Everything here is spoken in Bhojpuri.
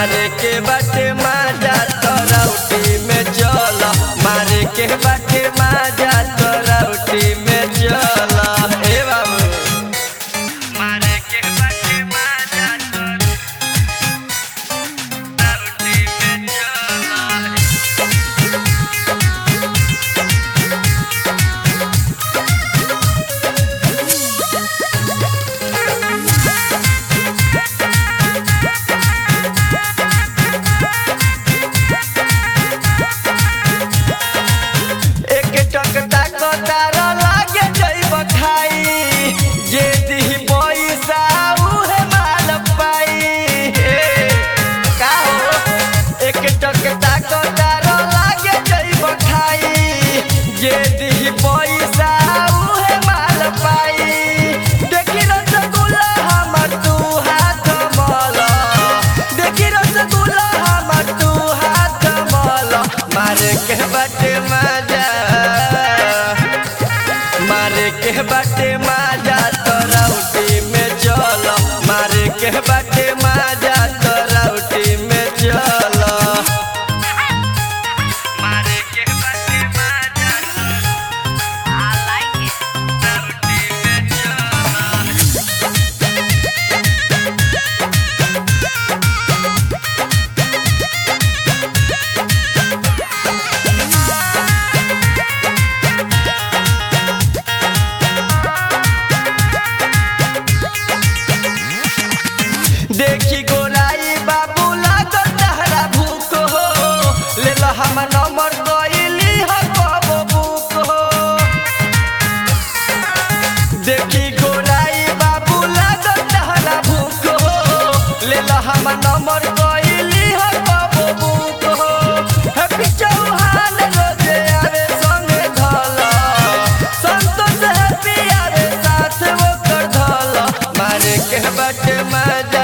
मारे के बाटे माजा तरौटी में चल मारे के बाटे माजा तरौटी में चल ए बाबू मारे के बाटे माजा तरौटी में चल एक टक तक तार लागे जइब खाई जे दिही पैसा उहे माल पाई हे, का हो एक टक तक तार लागे जइब खाई जे दिही पैसा उहे माल पाई देखी रसगुल्ला हमर तू हाथ मल देखी रसगुल्ला हमर तू हाथ मल मारे के बाटे मजा मारे के बाटे मजा तरौटी में चल मारे के बाटे मजा तरौटी में चल मारे के बाटे मजा I like it. तरौटी में चल देखी गोराई बाबू लागल तहरा भूख हो ले लो हम नंबर गईली हो कबो बुक हो देखी गोराई बाबू लागल तहरा भूख हो ले लो हम नंबर गईली हो कबो बुक हो हैप्पी चौहान रोजे आवे संगे धल संतोष हैप्पी आवे साथ वो कर धल मारे के बटे मजा